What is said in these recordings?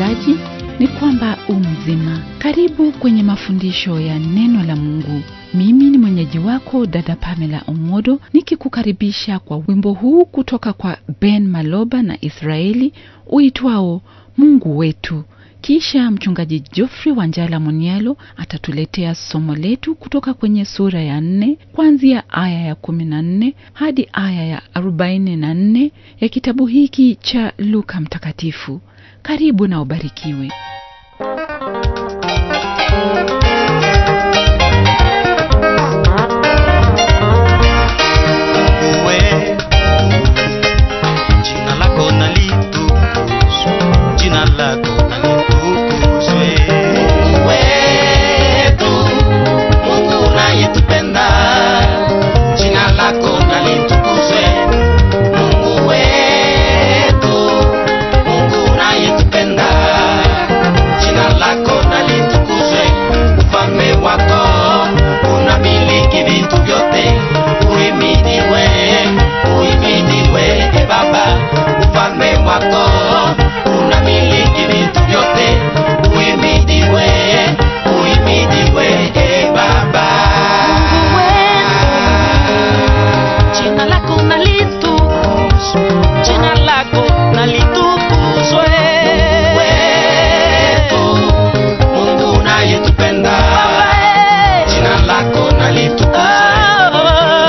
msikilizaji, ni kwamba u mzima. Karibu kwenye mafundisho ya neno la Mungu. Mimi ni mwenyeji wako dada Pamela Omodo nikikukaribisha kwa wimbo huu kutoka kwa Ben Maloba na Israeli uitwao Mungu wetu. Kisha mchungaji Geoffrey Wanjala Monialo atatuletea somo letu kutoka kwenye sura ya nne kuanzia aya ya kumi na nne hadi aya ya arobaini na nne ya kitabu hiki cha Luka Mtakatifu. Karibu na ubarikiwe. Uwe, jina lako na litukuzwe, jina lako na litukuzwe. wetu Mungu unayetupenda, jina lako na litukuzwe. Mungu wetu, Mungu unayetupenda, jina lako na litukuzwe. Ufalme wako unamiliki vitu vyote, uhimidiwe, uhimidiwe e Baba. Ufalme wako unamiliki vitu vyote, uhimidiwe, uhimidiwe e Baba. Jina lako na litukuzwe, jina lako na litukuzwe. wetu Mungu unayetupenda, jina lako na litukuzwe.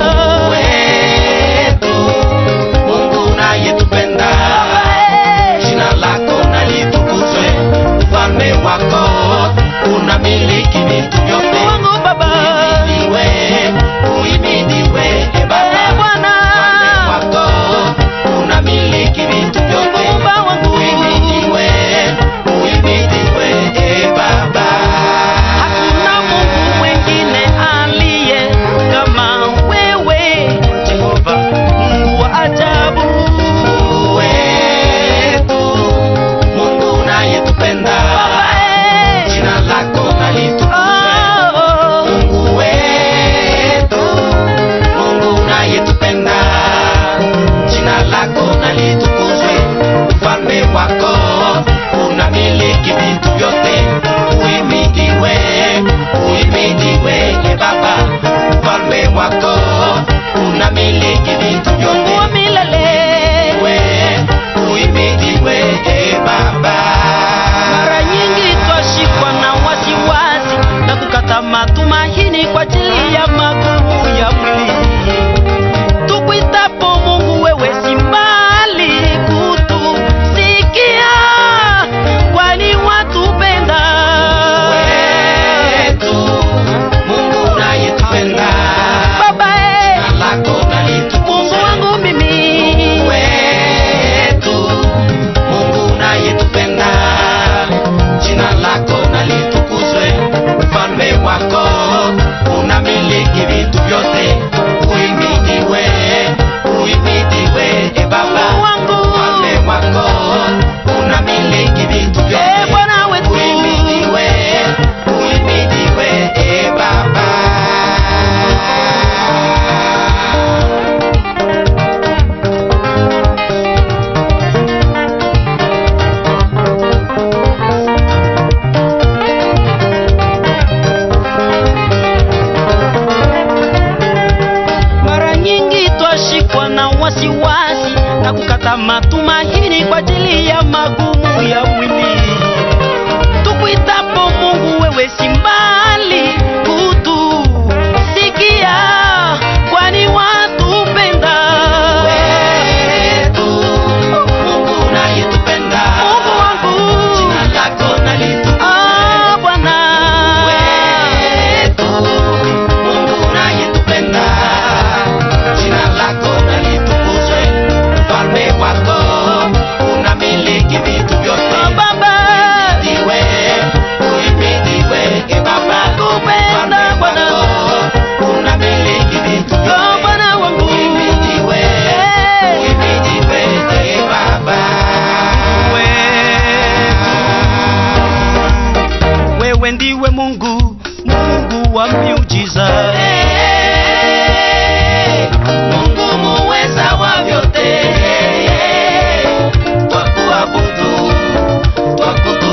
wetu Mungu unayetupenda, jina lako na litukuzwe. Ufalme wako unamiliki vitu vyote, Mungu Baba. uhimidiwe, uhimidiwe e Baba. Eh, Bwana. Ufalme wako unamiliki vitu vyote, Muumba wangu. uhimidiwe, uhimidiwe e Baba. Hakuna Mungu mwingine aliye kama wewe, Jehova, Mungu wa ajabu. Mungu wetu, Mungu unayetupenda, Eh, jina lako na litukuzwe. oh, Mungu wetu, Mungu unayetupenda, jina lako na litukuzwe. Ufalme wako unamiliki vitu vyote, uhimidiwe, uhimidiwe e Baba. Ufalme wako unamiliki vitu Mungu vyote, wa milele. we uhimidiwe e Baba. Mara nyingi twashikwa na wasiwasi na kukata matumaini kwa ajili ya magumu ya mwili. Tukuitapo Mungu, wewe si mbali kutusikia, kwani watupenda. wetu Mungu unayetupenda, Baba eh, jina lako na Mungu litukuzwe. wangu mimi wetu Mungu unayetupenda, jina lako na litukuzwe. Ufalme wako unamiliki vitu vyote, uhimidiwe, uhimidiwe e Baba. wangu. Ufalme wako unamiliki vitu Eh, vyote, Bwana wetu. uhimidiwe, uhimidiwe e Baba. Mara nyingi twashikwa na wasiwasi na kukata matumaini kwa ajili ya magumu ya mwili. Tukuitapo Mungu, wewe si mbali kutusikia, kwani watupenda. wetu Mungu unayetupenda, Mungu wangu, jina lako na litukuzwe. ah, Bwana wetu Mungu unayetupenda, jina lako na litukuzwe. Ufalme wako unamiliki vitu vyote, Ah, Baba, uhimidiwe, uhimidiwe e Baba. Nakupenda, Ufalme Bwana. wako unamiliki vitu ah, vyote, Bwana wangu, uhimidiwe, Eh. uhimidiwe e Baba. wewe ndiwe Mungu, Mungu wa miujiza. Mungu muweza wa vyote, twakuabudu, twakutukuza.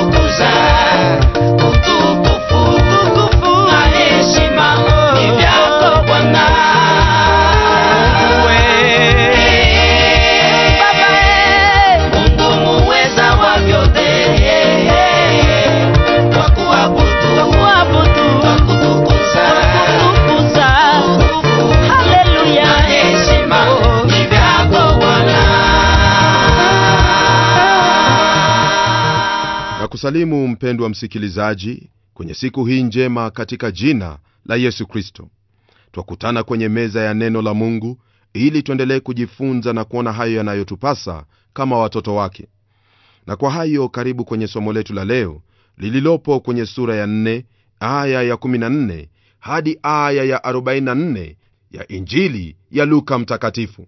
kusalimu mpendwa msikilizaji kwenye siku hii njema katika jina la yesu kristo twakutana kwenye meza ya neno la mungu ili tuendelee kujifunza na kuona hayo yanayotupasa kama watoto wake na kwa hayo karibu kwenye somo letu la leo lililopo kwenye sura ya 4 aya ya 14 hadi aya ya 44 ya injili ya luka mtakatifu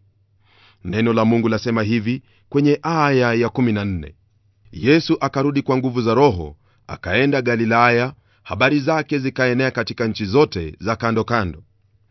neno la mungu lasema hivi kwenye aya ya 14 yesu akarudi kwa nguvu za roho akaenda galilaya habari zake zikaenea katika nchi zote za kando kando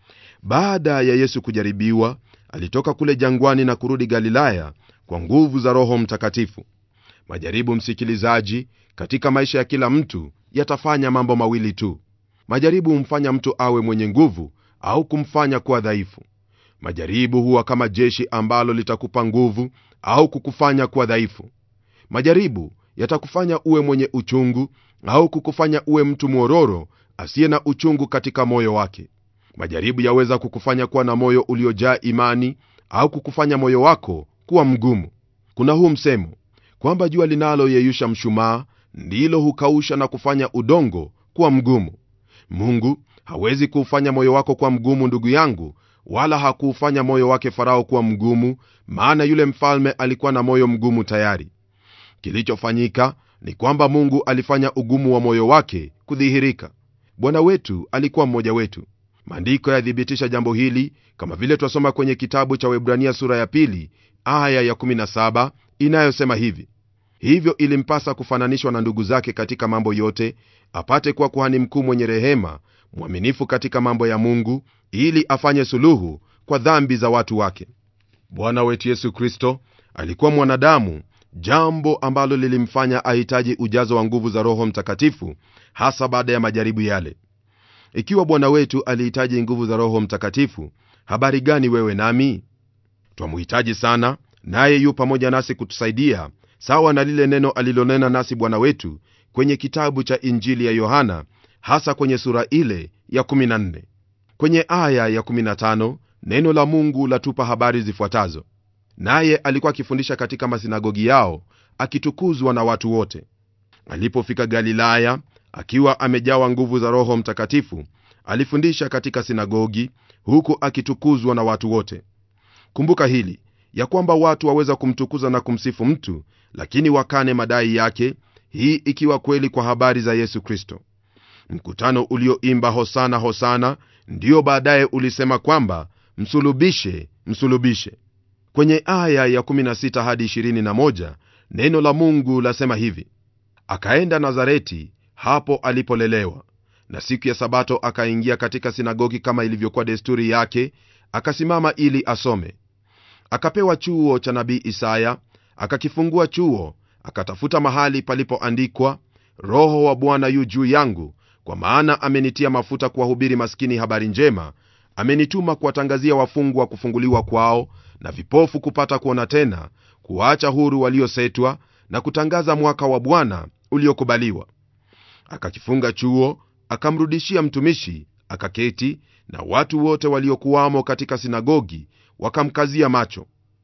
baada ya yesu kujaribiwa alitoka kule jangwani na kurudi galilaya kwa nguvu za roho mtakatifu majaribu msikilizaji katika maisha ya kila mtu yatafanya mambo mawili tu majaribu humfanya mtu awe mwenye nguvu au kumfanya kuwa dhaifu majaribu huwa kama jeshi ambalo litakupa nguvu au kukufanya kuwa dhaifu majaribu yatakufanya uwe mwenye uchungu au kukufanya uwe mtu mwororo asiye na uchungu katika moyo wake majaribu yaweza kukufanya kuwa na moyo uliojaa imani au kukufanya moyo wako kuwa mgumu kuna huu msemo kwamba jua linaloyeyusha mshumaa ndilo hukausha na kufanya udongo kuwa mgumu mungu hawezi kuufanya moyo wako kuwa mgumu ndugu yangu wala hakuufanya moyo wake farao kuwa mgumu maana yule mfalme alikuwa na moyo mgumu tayari kilichofanyika ni kwamba mungu alifanya ugumu wa moyo wake kudhihirika bwana wetu alikuwa mmoja wetu maandiko yathibitisha jambo hili kama vile twasoma kwenye kitabu cha webrania sura ya pili aya ya 17 inayosema hivi hivyo ilimpasa kufananishwa na ndugu zake katika mambo yote apate kuwa kuhani mkuu mwenye rehema mwaminifu katika mambo ya mungu ili afanye suluhu kwa dhambi za watu wake bwana wetu yesu kristo alikuwa mwanadamu jambo ambalo lilimfanya ahitaji ujazo wa nguvu za roho mtakatifu hasa baada ya majaribu yale ikiwa bwana wetu alihitaji nguvu za roho mtakatifu habari gani wewe nami twamuhitaji sana naye yu pamoja nasi kutusaidia sawa na lile neno alilonena nasi bwana wetu kwenye kitabu cha injili ya yohana hasa kwenye sura ile ya 14 kwenye aya ya 15 neno la mungu latupa habari zifuatazo naye alikuwa akifundisha katika masinagogi yao akitukuzwa na watu wote alipofika galilaya akiwa amejawa nguvu za roho mtakatifu alifundisha katika sinagogi huku akitukuzwa na watu wote kumbuka hili ya kwamba watu waweza kumtukuza na kumsifu mtu lakini wakane madai yake hii ikiwa kweli kwa habari za yesu kristo mkutano ulioimba hosana hosana ndio baadaye ulisema kwamba msulubishe msulubishe kwenye aya ya 16 hadi 21 neno la mungu lasema hivi akaenda nazareti hapo alipolelewa na siku ya sabato akaingia katika sinagogi kama ilivyokuwa desturi yake akasimama ili asome akapewa chuo cha nabii isaya akakifungua chuo akatafuta mahali palipoandikwa roho wa bwana yu juu yangu kwa maana amenitia mafuta kuwahubiri maskini habari njema amenituma kuwatangazia wafungwa kufunguliwa kwao na vipofu kupata kuona tena kuwaacha huru waliosetwa na kutangaza mwaka wa bwana uliokubaliwa akakifunga chuo akamrudishia mtumishi akaketi na watu wote waliokuwamo katika sinagogi wakamkazia macho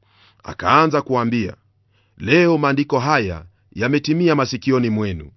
akaanza kuwaambia leo maandiko haya yametimia masikioni mwenu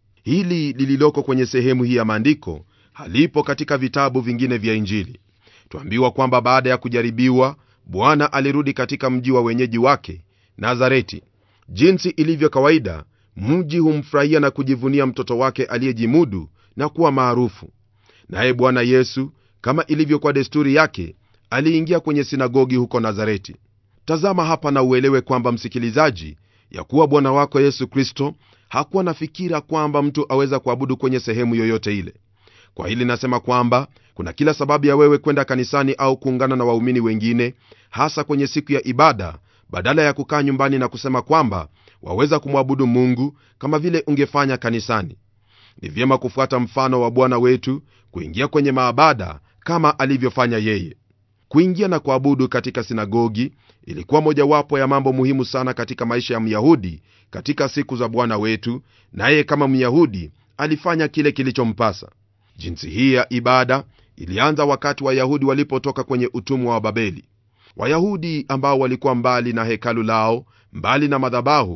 hili lililoko kwenye sehemu hii ya maandiko halipo katika vitabu vingine vya injili twambiwa kwamba baada ya kujaribiwa bwana alirudi katika mji wa wenyeji wake nazareti jinsi ilivyo kawaida mji humfurahia na kujivunia mtoto wake aliyejimudu na kuwa maarufu naye bwana yesu kama ilivyokuwa desturi yake aliingia kwenye sinagogi huko nazareti tazama hapa na uelewe kwamba msikilizaji ya kuwa bwana wako yesu kristo hakuwa na fikira kwamba mtu aweza kuabudu kwenye sehemu yoyote ile kwa hili nasema kwamba kuna kila sababu ya wewe kwenda kanisani au kuungana na waumini wengine hasa kwenye siku ya ibada badala ya kukaa nyumbani na kusema kwamba waweza kumwabudu mungu kama vile ungefanya kanisani ni vyema kufuata mfano wa bwana wetu kuingia kwenye maabada kama alivyofanya yeye kuingia na kuabudu katika sinagogi ilikuwa mojawapo ya mambo muhimu sana katika maisha ya myahudi katika siku za bwana wetu naye kama myahudi alifanya kile kilichompasa jinsi hii ya ibada ilianza wakati wayahudi walipotoka kwenye utumwa wa babeli wayahudi ambao walikuwa mbali na hekalu lao mbali na madhabahu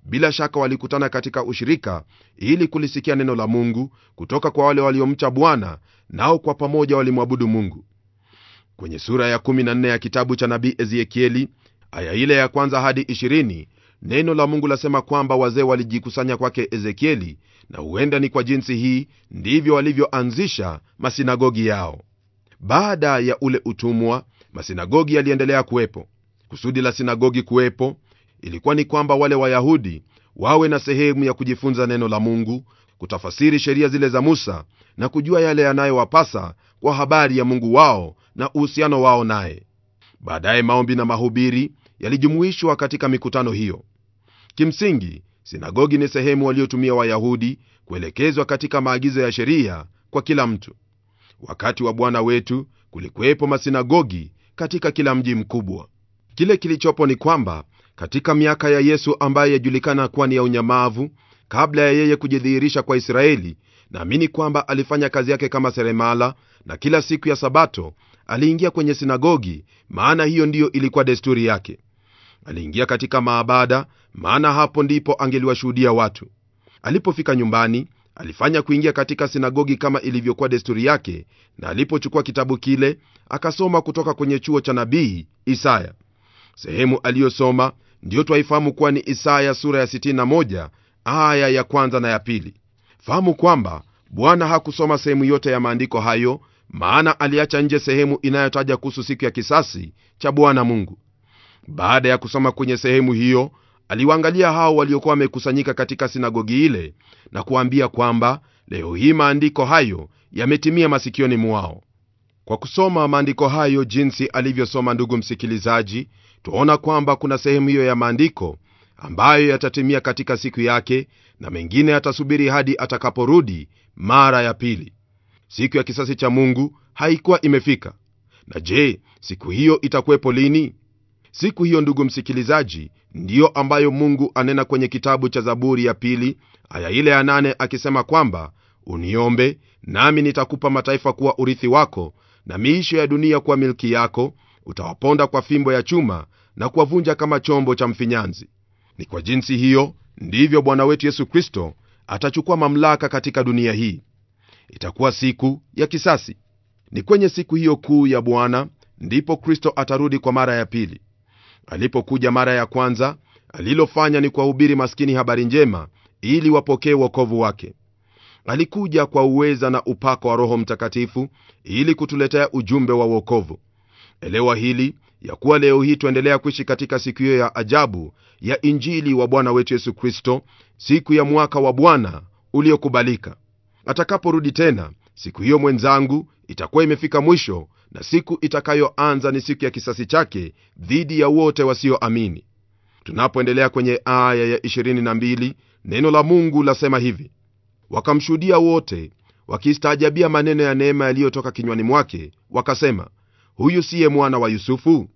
bila shaka walikutana katika ushirika ili kulisikia neno la mungu kutoka kwa wale waliomcha bwana nao kwa pamoja walimwabudu mungu kwenye sura ya 14 ya kitabu cha nabii ezekieli aya ile ya kwanza hadi 20 neno la mungu lasema kwamba wazee walijikusanya kwake ezekieli na huenda ni kwa jinsi hii ndivyo walivyoanzisha masinagogi yao baada ya ule utumwa masinagogi yaliendelea kuwepo kusudi la sinagogi kuwepo ilikuwa ni kwamba wale wayahudi wawe na sehemu ya kujifunza neno la mungu kutafasiri sheria zile za musa na kujua yale yanayowapasa kwa habari ya mungu wao na uhusiano wao naye baadaye maombi na mahubiri yalijumuishwa katika mikutano hiyo kimsingi sinagogi ni sehemu waliotumia wayahudi kuelekezwa katika maagizo ya sheria kwa kila mtu wakati wa bwana wetu kulikuwepo masinagogi katika kila mji mkubwa kile kilichopo ni kwamba katika miaka ya yesu ambaye yajulikana kuwa ni ya unyamavu kabla ya yeye kujidhihirisha kwa israeli naamini kwamba alifanya kazi yake kama seremala na kila siku ya sabato aliingia kwenye sinagogi maana hiyo ndiyo ilikuwa desturi yake aliingia katika maabada maana hapo ndipo angeliwashuhudia watu alipofika nyumbani alifanya kuingia katika sinagogi kama ilivyokuwa desturi yake na alipochukua kitabu kile akasoma kutoka kwenye chuo cha nabii isaya sehemu aliyosoma ndiyo twaifahamu kuwa ni isaya sura ya 61 aya ya kwanza na ya pili fahamu kwamba bwana hakusoma sehemu yote ya maandiko hayo maana aliacha nje sehemu inayotaja kuhusu siku ya kisasi cha bwana mungu baada ya kusoma kwenye sehemu hiyo aliwaangalia hao waliokuwa wamekusanyika katika sinagogi ile na kuwaambia kwamba leo hii maandiko hayo yametimia masikioni mwao kwa kusoma maandiko hayo jinsi alivyosoma ndugu msikilizaji twaona kwamba kuna sehemu hiyo ya maandiko ambayo yatatimia katika siku yake na mengine yatasubiri hadi atakaporudi mara ya pili siku ya kisasi cha mungu haikuwa imefika na je siku hiyo itakuwepo lini siku hiyo ndugu msikilizaji ndiyo ambayo mungu anena kwenye kitabu cha zaburi ya pili aya ile ya nane akisema kwamba uniombe nami nitakupa mataifa kuwa urithi wako na miisho ya dunia kuwa milki yako utawaponda kwa fimbo ya chuma na kuwavunja kama chombo cha mfinyanzi ni kwa jinsi hiyo ndivyo bwana wetu yesu kristo atachukua mamlaka katika dunia hii itakuwa siku ya kisasi ni kwenye siku hiyo kuu ya bwana ndipo kristo atarudi kwa mara ya pili alipokuja mara ya kwanza alilofanya ni kuwahubiri maskini habari njema ili wapokee wokovu wake alikuja kwa uweza na upako wa roho mtakatifu ili kutuletea ujumbe wa wokovu elewa hili ya kuwa leo hii tuendelea kuishi katika siku hiyo ya ajabu ya injili wa bwana wetu yesu kristo siku ya mwaka wa bwana uliokubalika atakaporudi tena siku hiyo mwenzangu itakuwa imefika mwisho na siku itakayoanza ni siku ya kisasi chake dhidi ya wote wasioamini tunapoendelea kwenye aya ya 22 neno la mungu lasema hivi wakamshuhudia wote wakistaajabia maneno ya neema yaliyotoka kinywani mwake wakasema huyu siye mwana wa yusufu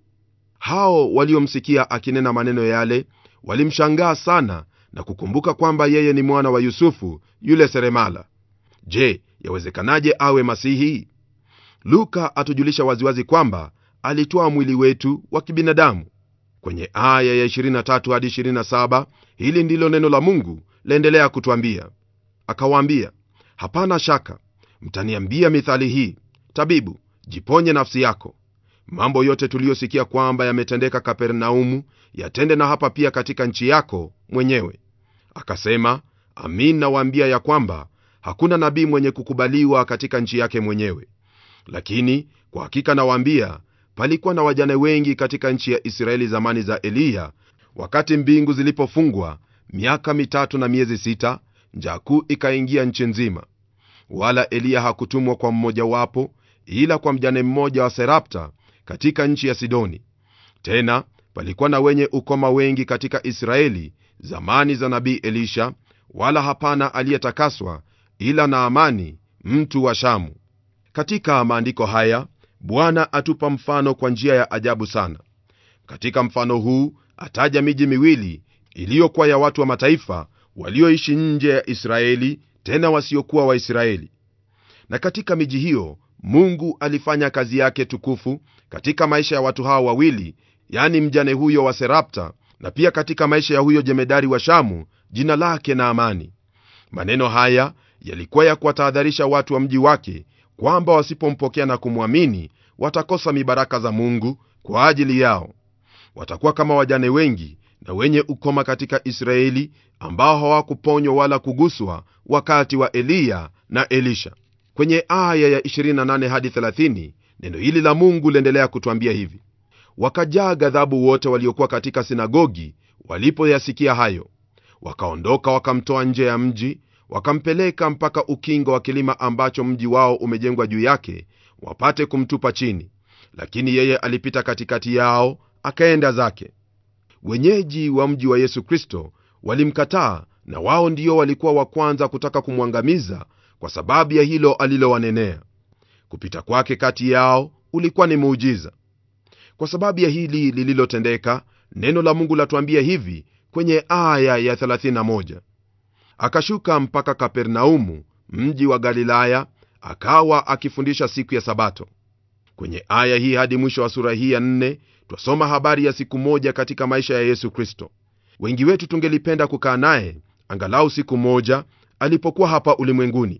hao waliomsikia akinena maneno yale walimshangaa sana na kukumbuka kwamba yeye ni mwana wa yusufu yule seremala je yawezekanaje awe masihi luka atujulisha waziwazi kwamba alitoa mwili wetu wa kibinadamu kwenye aya ya 23 hadi 27 hili ndilo neno la mungu laendelea kutwambia akawaambia hapana shaka mtaniambia mithali hii tabibu jiponye nafsi yako mambo yote tuliyosikia kwamba yametendeka kapernaumu yatende na hapa pia katika nchi yako mwenyewe akasema amin nawaambia ya kwamba hakuna nabii mwenye kukubaliwa katika nchi yake mwenyewe lakini kwa hakika nawaambia palikuwa na wajane wengi katika nchi ya israeli zamani za eliya wakati mbingu zilipofungwa miaka mitatu na miezi sita njaa kuu ikaingia nchi nzima wala eliya hakutumwa kwa mmojawapo ila kwa mjane mmoja wa serapta katika nchi ya sidoni tena palikuwa na wenye ukoma wengi katika israeli zamani za nabii elisha wala hapana aliyetakaswa ila naamani mtu wa shamu katika maandiko haya bwana atupa mfano kwa njia ya ajabu sana katika mfano huu ataja miji miwili iliyokuwa ya watu wa mataifa walioishi nje ya israeli tena wasiokuwa waisraeli na katika miji hiyo mungu alifanya kazi yake tukufu katika maisha ya watu hawa wawili yani mjane huyo wa serapta na pia katika maisha ya huyo jemedari wa shamu jina lake na amani maneno haya yalikuwa ya kuwatahadharisha watu wa mji wake kwamba wasipompokea na kumwamini watakosa mibaraka za mungu kwa ajili yao watakuwa kama wajane wengi na wenye ukoma katika israeli ambao hawakuponywa wala kuguswa wakati wa eliya na elisha kwenye aya ya 28 hadi 30 neno hili la mungu liendelea kutwambia hivi wakajaa ghadhabu wote waliokuwa katika sinagogi walipoyasikia hayo wakaondoka wakamtoa nje ya mji wakampeleka mpaka ukingo wa kilima ambacho mji wao umejengwa juu yake wapate kumtupa chini lakini yeye alipita katikati yao akaenda zake wenyeji wa mji wa yesu kristo walimkataa na wao ndio walikuwa wa kwanza kutaka kumwangamiza kwa sababu ya hilo alilowanenea kupita kwake kati yao ulikuwa ni muujiza kwa sababu ya hili lililotendeka neno la mungu latuambia hivi kwenye aya ya 31 akashuka mpaka kapernaumu mji wa galilaya akawa akifundisha siku ya sabato kwenye aya hii hadi mwisho wa sura hii ya 4 twasoma habari ya siku moja katika maisha ya yesu kristo wengi wetu tungelipenda kukaa naye angalau siku moja alipokuwa hapa ulimwenguni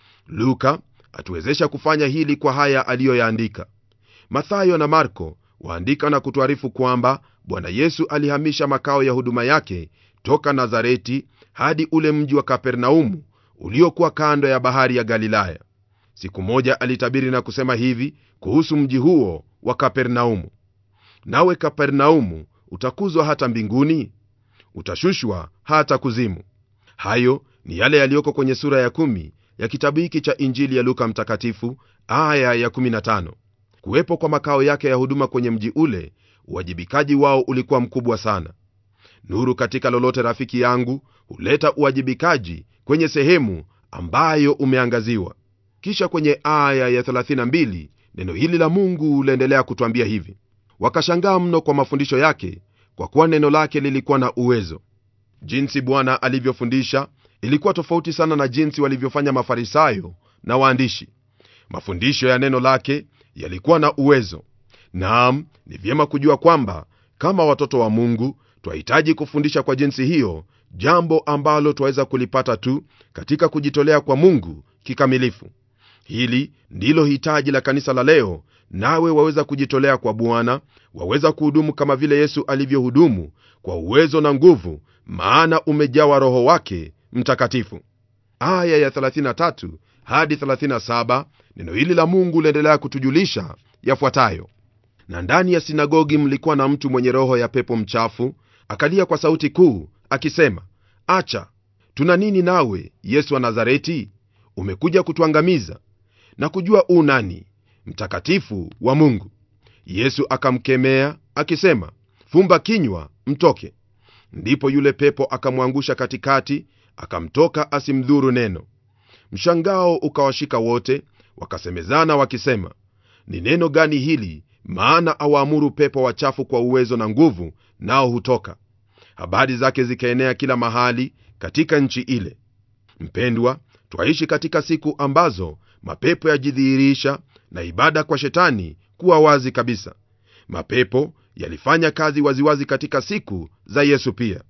luka atuwezesha kufanya hili kwa haya aliyoyaandika mathayo na marko waandika na kutuarifu kwamba bwana yesu alihamisha makao ya huduma yake toka nazareti hadi ule mji wa kapernaumu uliokuwa kando ya bahari ya galilaya siku moja alitabiri na kusema hivi kuhusu mji huo wa kapernaumu nawe kapernaumu utakuzwa hata mbinguni utashushwa hata kuzimu hayo ni yale yaliyoko kwenye sura ya kumi ya kitabu hiki cha injili ya luka mtakatifu aya ya 15 kuwepo kwa makao yake ya huduma kwenye mji ule uwajibikaji wao ulikuwa mkubwa sana nuru katika lolote rafiki yangu huleta uwajibikaji kwenye sehemu ambayo umeangaziwa kisha kwenye aya ya 32 neno hili la mungu laendelea kutwambia hivi wakashangaa mno kwa mafundisho yake kwa kuwa neno lake lilikuwa na uwezo jinsi bwana alivyofundisha ilikuwa tofauti sana na jinsi walivyofanya mafarisayo na waandishi mafundisho ya neno lake yalikuwa na uwezo naam ni vyema kujua kwamba kama watoto wa mungu twahitaji kufundisha kwa jinsi hiyo jambo ambalo twaweza kulipata tu katika kujitolea kwa mungu kikamilifu hili ndilo hitaji la kanisa la leo nawe waweza kujitolea kwa bwana waweza kuhudumu kama vile yesu alivyohudumu kwa uwezo na nguvu maana umejawa roho wake mtakatifu aya ya 33 hadi 37 neno hili la mungu liendelea kutujulisha yafuatayo na ndani ya sinagogi mlikuwa na mtu mwenye roho ya pepo mchafu akalia kwa sauti kuu akisema acha tuna nini nawe yesu wa nazareti umekuja kutuangamiza na kujua u nani mtakatifu wa mungu yesu akamkemea akisema fumba kinywa mtoke ndipo yule pepo akamwangusha katikati akamtoka asimdhuru neno mshangao ukawashika wote wakasemezana wakisema ni neno gani hili maana awaamuru pepo wachafu kwa uwezo na nguvu nao hutoka habari zake zikaenea kila mahali katika nchi ile mpendwa twaishi katika siku ambazo mapepo yajidhihirisha na ibada kwa shetani kuwa wazi kabisa mapepo yalifanya kazi waziwazi katika siku za yesu pia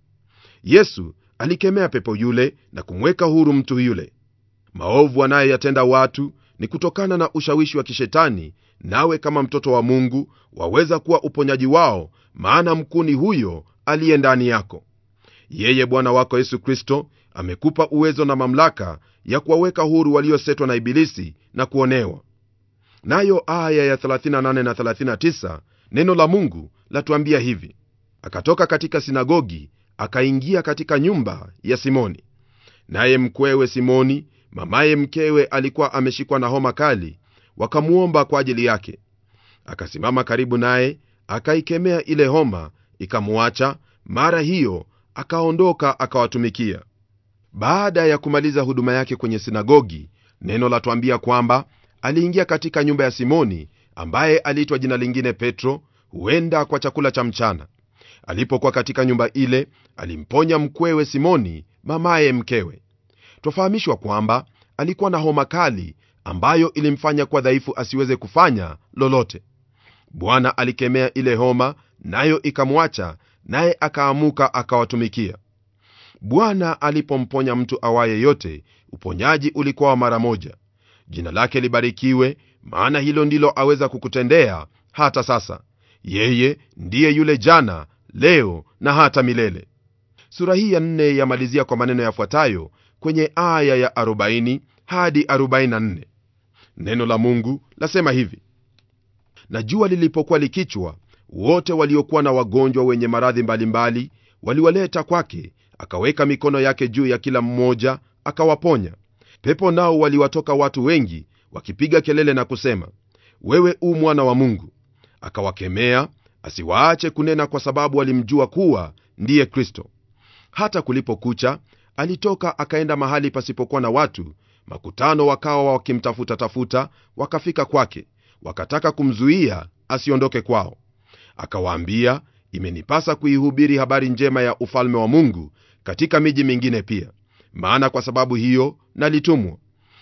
yesu alikemea pepo yule na kumweka huru mtu yule maovu anayoyatenda watu ni kutokana na ushawishi wa kishetani nawe kama mtoto wa mungu waweza kuwa uponyaji wao maana mkuni huyo aliye ndani yako yeye bwana wako yesu kristo amekupa uwezo na mamlaka ya kuwaweka huru waliosetwa na ibilisi na kuonewa nayo aya ya 38 na 39 neno la mungu latuambia hivi akatoka katika sinagogi akaingia katika nyumba ya simoni naye mkwewe simoni mamaye mkewe alikuwa ameshikwa na homa kali wakamwomba kwa ajili yake akasimama karibu naye akaikemea ile homa ikamwacha mara hiyo akaondoka akawatumikia baada ya kumaliza huduma yake kwenye sinagogi neno latwambia kwamba aliingia katika nyumba ya simoni ambaye aliitwa jina lingine petro huenda kwa chakula cha mchana alipokuwa katika nyumba ile alimponya mkwewe simoni mamaye mkewe twafahamishwa kwamba alikuwa na homa kali ambayo ilimfanya kwa dhaifu asiweze kufanya lolote bwana alikemea ile homa nayo ikamwacha naye akaamuka akawatumikia bwana alipomponya mtu awaye yote uponyaji ulikuwa wa mara moja jina lake libarikiwe maana hilo ndilo aweza kukutendea hata sasa yeye ndiye yule jana leo na hata milele sura hii ya nne yamalizia kwa maneno yafuatayo kwenye aya ya 40 hadi 44 neno la mungu lasema hivi na jua lilipokuwa likichwa wote waliokuwa na wagonjwa wenye maradhi mbalimbali waliwaleta kwake akaweka mikono yake juu ya kila mmoja akawaponya pepo nao waliwatoka watu wengi wakipiga kelele na kusema wewe u mwana wa mungu akawakemea asiwaache kunena kwa sababu walimjua kuwa ndiye kristo hata kulipokucha alitoka akaenda mahali pasipokuwa na watu makutano wakawa wakimtafuta tafuta wakafika kwake wakataka kumzuia asiondoke kwao akawaambia imenipasa kuihubiri habari njema ya ufalme wa mungu katika miji mingine pia maana kwa sababu hiyo nalitumwa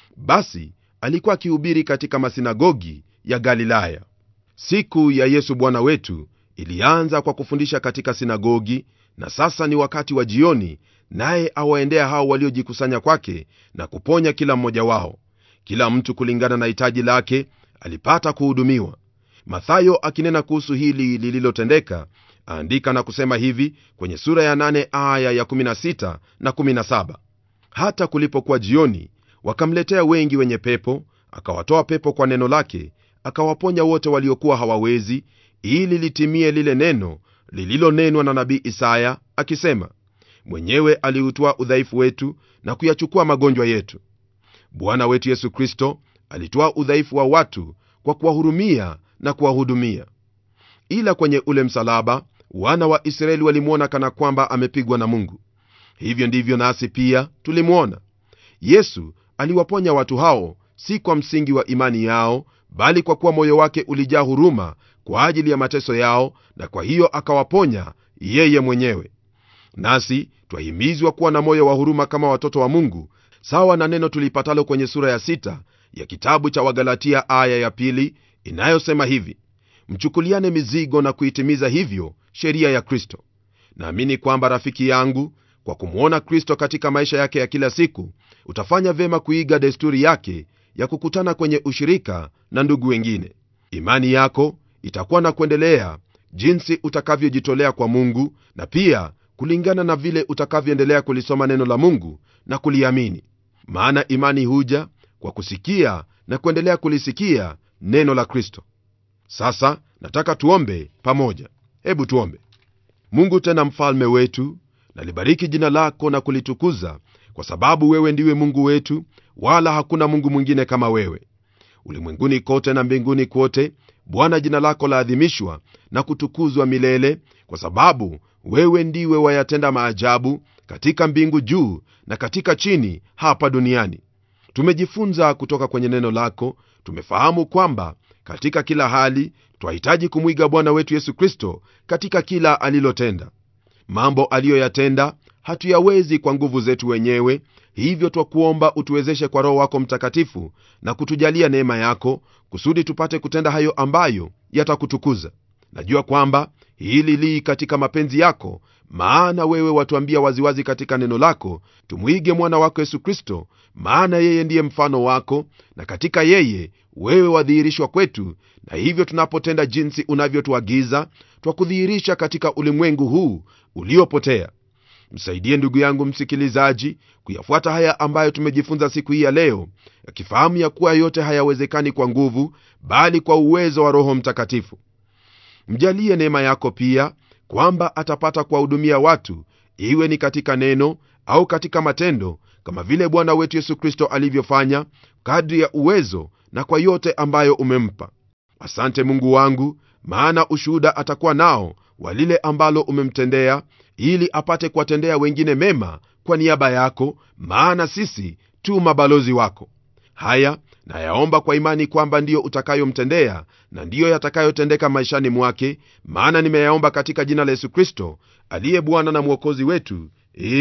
basi alikuwa akihubiri katika masinagogi ya galilaya siku ya yesu bwana wetu ilianza kwa kufundisha katika sinagogi na sasa ni wakati wa jioni naye awaendea hao waliojikusanya kwake na kuponya kila mmoja wao kila mtu kulingana na hitaji lake alipata kuhudumiwa mathayo akinena kuhusu hili lililotendeka aandika na kusema hivi kwenye sura ya 8 aya ya 16 na 17 hata kulipokuwa jioni wakamletea wengi wenye pepo akawatoa pepo kwa neno lake akawaponya wote waliokuwa hawawezi ili litimie lile neno lililonenwa na nabii isaya akisema mwenyewe aliutoa udhaifu wetu na kuyachukua magonjwa yetu bwana wetu yesu kristo alitoa udhaifu wa watu kwa kuwahurumia na kuwahudumia ila kwenye ule msalaba wana wa israeli walimwona kana kwamba amepigwa na mungu hivyo ndivyo nasi pia tulimwona yesu aliwaponya watu hao si kwa msingi wa imani yao bali kwa kuwa moyo wake ulijaa huruma kwa ajili ya mateso yao na kwa hiyo akawaponya yeye mwenyewe nasi twahimizwa kuwa na moyo wa huruma kama watoto wa mungu sawa na neno tulipatalo kwenye sura ya sita ya kitabu cha wagalatia aya ya pili inayosema hivi mchukuliane mizigo na kuitimiza hivyo sheria ya kristo naamini kwamba rafiki yangu kwa kumwona kristo katika maisha yake ya kila siku utafanya vyema kuiga desturi yake ya kukutana kwenye ushirika na ndugu wengine imani yako itakuwa na kuendelea jinsi utakavyojitolea kwa mungu na pia kulingana na vile utakavyoendelea kulisoma neno la mungu na kuliamini maana imani huja kwa kusikia na kuendelea kulisikia neno la kristo sasa nataka tuombe pamoja hebu tuombe mungu tena mfalme wetu nalibariki jina lako na kulitukuza kwa sababu wewe ndiwe mungu wetu wala hakuna mungu mwingine kama wewe ulimwenguni kote na mbinguni kote bwana jina lako laadhimishwa na kutukuzwa milele kwa sababu wewe ndiwe wayatenda maajabu katika mbingu juu na katika chini hapa duniani tumejifunza kutoka kwenye neno lako tumefahamu kwamba katika kila hali twahitaji kumwiga bwana wetu yesu kristo katika kila alilotenda mambo aliyoyatenda hatuyawezi kwa nguvu zetu wenyewe hivyo twakuomba utuwezeshe kwa roho wako mtakatifu na kutujalia neema yako kusudi tupate kutenda hayo ambayo yatakutukuza najua kwamba hili lii katika mapenzi yako maana wewe watuambia waziwazi katika neno lako tumwige mwana wako yesu kristo maana yeye ndiye mfano wako na katika yeye wewe wadhihirishwa kwetu na hivyo tunapotenda jinsi unavyotuagiza twakudhihirisha katika ulimwengu huu uliopotea msaidie ndugu yangu msikilizaji kuyafuata haya ambayo tumejifunza siku hii ya leo akifahamu ya kuwa yote hayawezekani kwa nguvu bali kwa uwezo wa roho mtakatifu mjalie neema yako pia kwamba atapata kuwahudumia watu iwe ni katika neno au katika matendo kama vile bwana wetu yesu kristo alivyofanya kadri ya uwezo na kwa yote ambayo umempa asante mungu wangu maana ushuhuda atakuwa nao wa lile ambalo umemtendea ili apate kuwatendea wengine mema kwa niaba yako maana sisi tu mabalozi wako haya nayaomba kwa imani kwamba ndiyo utakayomtendea na ndiyo yatakayotendeka maishani mwake maana nimeyaomba katika jina la yesu kristo aliye bwana na mwokozi wetu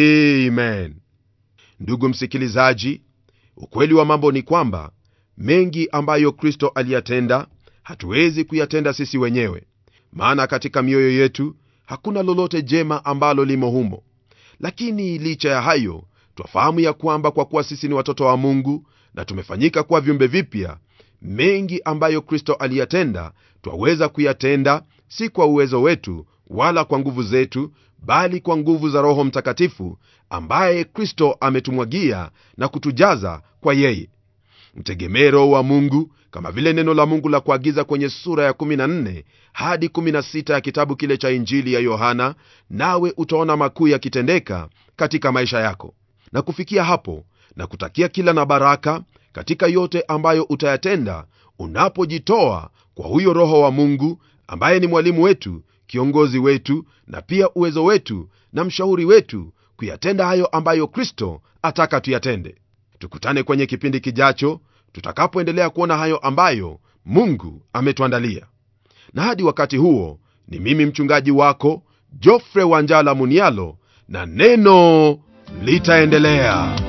amen ndugu msikilizaji ukweli wa mambo ni kwamba mengi ambayo kristo aliyatenda hatuwezi kuyatenda sisi wenyewe maana katika mioyo yetu hakuna lolote jema ambalo limo humo lakini licha ya hayo twafahamu ya kwamba kwa kuwa sisi ni watoto wa mungu na tumefanyika kuwa viumbe vipya mengi ambayo kristo aliyatenda twaweza kuyatenda si kwa uwezo wetu wala kwa nguvu zetu bali kwa nguvu za roho mtakatifu ambaye kristo ametumwagia na kutujaza kwa yeye mtegemee roho wa mungu kama vile neno la mungu la kuagiza kwenye sura ya 14 hadi 16 ya kitabu kile cha injili ya yohana nawe utaona makuu yakitendeka katika maisha yako na kufikia hapo na kutakia kila na baraka katika yote ambayo utayatenda unapojitoa kwa huyo roho wa mungu ambaye ni mwalimu wetu kiongozi wetu na pia uwezo wetu na mshauri wetu kuyatenda hayo ambayo kristo ataka tuyatende tukutane kwenye kipindi kijacho tutakapoendelea kuona hayo ambayo mungu ametuandalia na hadi wakati huo ni mimi mchungaji wako jofre wanjala munialo na neno litaendelea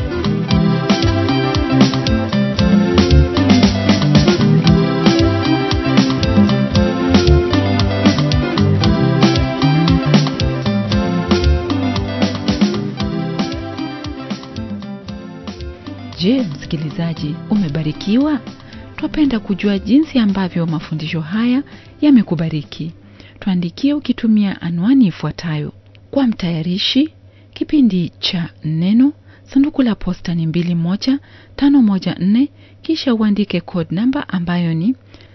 je msikilizaji umebarikiwa twapenda kujua jinsi ambavyo mafundisho haya yamekubariki tuandikie ukitumia anwani ifuatayo kwa mtayarishi kipindi cha neno sanduku la posta ni 21514 kisha uandike code namba ambayo ni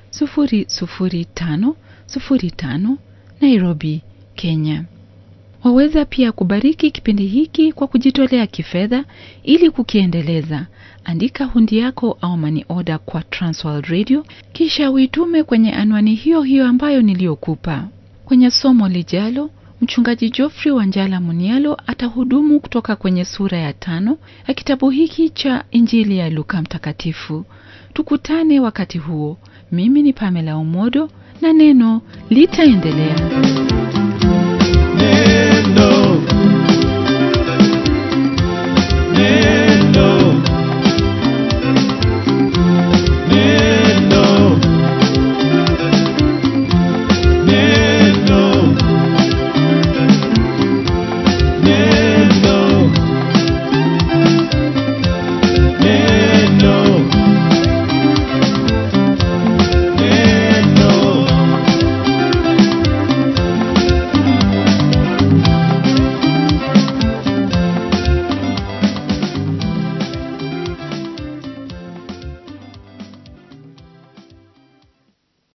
00505 nairobi kenya waweza pia kubariki kipindi hiki kwa kujitolea kifedha ili kukiendeleza andika hundi yako au mani oda kwa transworld radio kisha uitume kwenye anwani hiyo hiyo ambayo niliyokupa kwenye somo lijalo mchungaji jofrey wanjala munialo atahudumu kutoka kwenye sura ya tano ya kitabu hiki cha injili ya luka mtakatifu tukutane wakati huo mimi ni pamela umodo na neno litaendelea